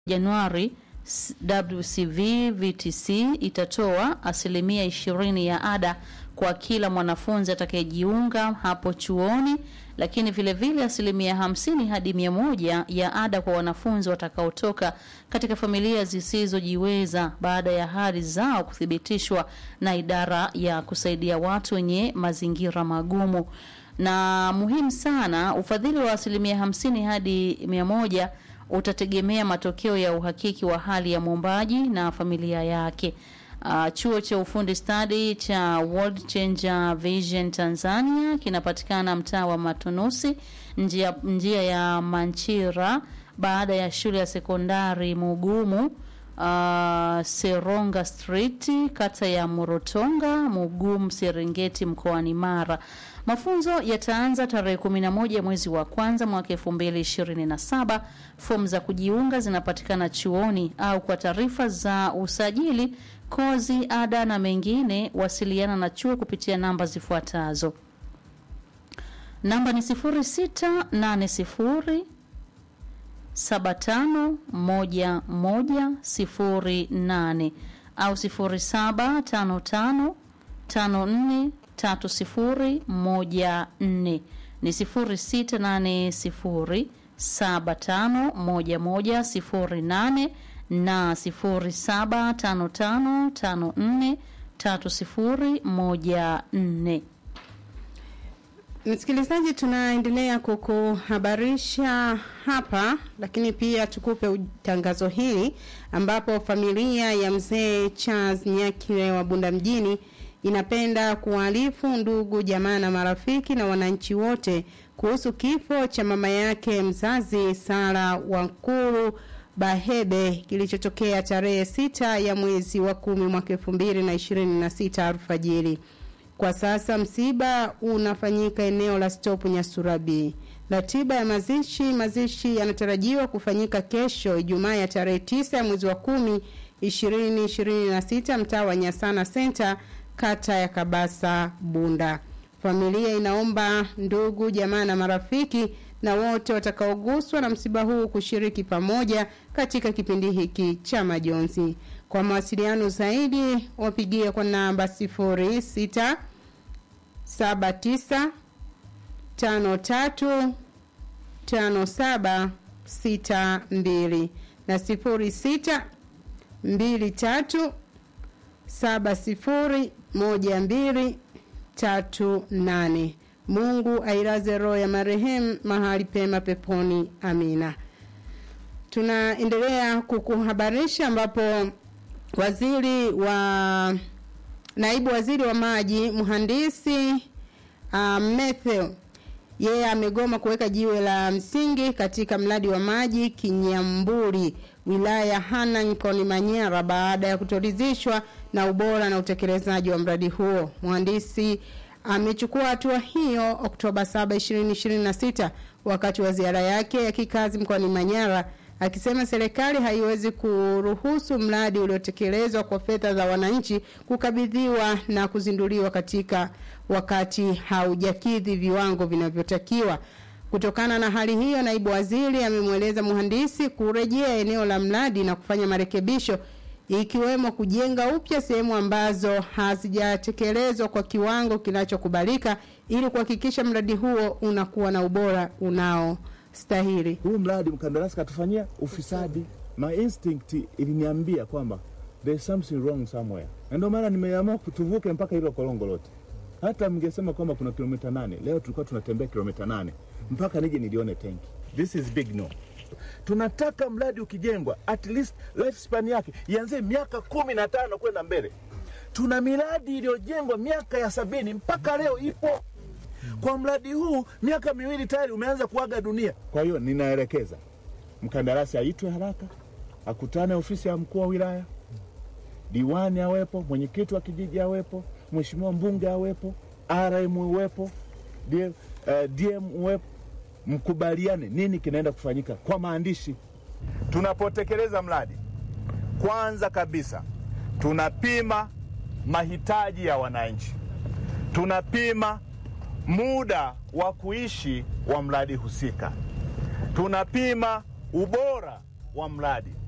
Januari WCV VTC itatoa asilimia ishirini ya ada kwa kila mwanafunzi atakayejiunga hapo chuoni, lakini vile vile asilimia hamsini hadi mia moja ya ada kwa wanafunzi watakaotoka katika familia zisizojiweza baada ya hali zao kuthibitishwa na idara ya kusaidia watu wenye mazingira magumu. Na muhimu sana, ufadhili wa asilimia hamsini hadi mia moja utategemea matokeo ya uhakiki wa hali ya mwombaji na familia yake. Uh, chuo cha ufundi stadi cha World Changer Vision Tanzania kinapatikana mtaa wa Matunusi, njia, njia ya Manchira, baada ya shule ya sekondari Mugumu uh, Seronga Street, kata ya Morotonga, Mugumu, Serengeti, mkoani Mara. Mafunzo yataanza tarehe 11 mwezi wa kwanza mwaka 2027. Fomu za kujiunga zinapatikana chuoni au kwa taarifa za usajili, kozi, ada na mengine, wasiliana na chuo kupitia namba zifuatazo. Namba ni 0680 751108 au 0755 54 tatu sifuri moja nne ni sifuri sita nane sifuri saba tano moja moja sifuri nane na sifuri saba tano tano tano nne tatu sifuri moja nne. Msikilizaji, tunaendelea kukuhabarisha hapa, lakini pia tukupe tangazo hili ambapo familia ya mzee Charles Nyakire wa Bunda mjini inapenda kuwaarifu ndugu jamaa na marafiki na wananchi wote kuhusu kifo cha mama yake mzazi Sara Wankuru Bahebe kilichotokea tarehe sita ya mwezi wa kumi mwaka elfu mbili na ishirini na sita alfajiri. Kwa sasa msiba unafanyika eneo la Stop Nyasurabi. Ratiba ya mazishi, mazishi yanatarajiwa kufanyika kesho Ijumaa ya tarehe tisa ya mwezi wa kumi ishirini ishirini na sita mtaa wa Nyasana Center kata ya Kabasa Bunda. Familia inaomba ndugu jamaa na marafiki na wote watakaoguswa na msiba huu kushiriki pamoja katika kipindi hiki cha majonzi. Kwa mawasiliano zaidi wapigie kwa namba 06 79 53 57 62 na 06 23 saba sifuri moja mbili tatu nane. Mungu ailaze roho ya marehemu mahali pema peponi. Amina. Tunaendelea kukuhabarisha ambapo waziri wa naibu waziri wa maji mhandisi uh, Matthew yeye amegoma kuweka jiwe la msingi katika mradi wa maji Kinyamburi wilaya ya Hanang mkoani Manyara baada ya kutoridhishwa na ubora na utekelezaji wa mradi huo. Mhandisi amechukua hatua hiyo Oktoba 7, 2026 wakati wa ziara yake ya kikazi mkoani Manyara akisema serikali haiwezi kuruhusu mradi uliotekelezwa kwa fedha za wananchi kukabidhiwa na kuzinduliwa katika wakati haujakidhi viwango vinavyotakiwa. Kutokana na hali hiyo, naibu waziri amemweleza mhandisi kurejea eneo la mradi na kufanya marekebisho ikiwemo kujenga upya sehemu ambazo hazijatekelezwa kwa kiwango kinachokubalika ili kuhakikisha mradi huo unakuwa na ubora unaostahili. Huu mradi mkandarasi katufanyia ufisadi. My instinct iliniambia kwamba there is something wrong somewhere, na ndio maana nimeamua tuvuke mpaka hilo korongo lote. Hata mngesema kwamba kuna kilomita nane, leo tulikuwa tunatembea kilomita nane mpaka nije nilione tenki. This is big no. Tunataka mradi ukijengwa, at least lifespan yake ianzie miaka kumi na tano kwenda mbele. Tuna miradi iliyojengwa miaka ya sabini mpaka leo ipo. Kwa mradi huu miaka miwili tayari umeanza kuaga dunia. Kwa hiyo ninaelekeza mkandarasi aitwe haraka, akutane ofisi ya mkuu wa wilaya, diwani awepo, mwenyekiti wa kijiji awepo, mheshimiwa mbunge awepo, RM uwepo, DM, uh, DM uwepo, mkubaliane nini kinaenda kufanyika kwa maandishi. Tunapotekeleza mradi, kwanza kabisa tunapima mahitaji ya wananchi, tunapima muda wa kuishi wa mradi husika, tunapima ubora wa mradi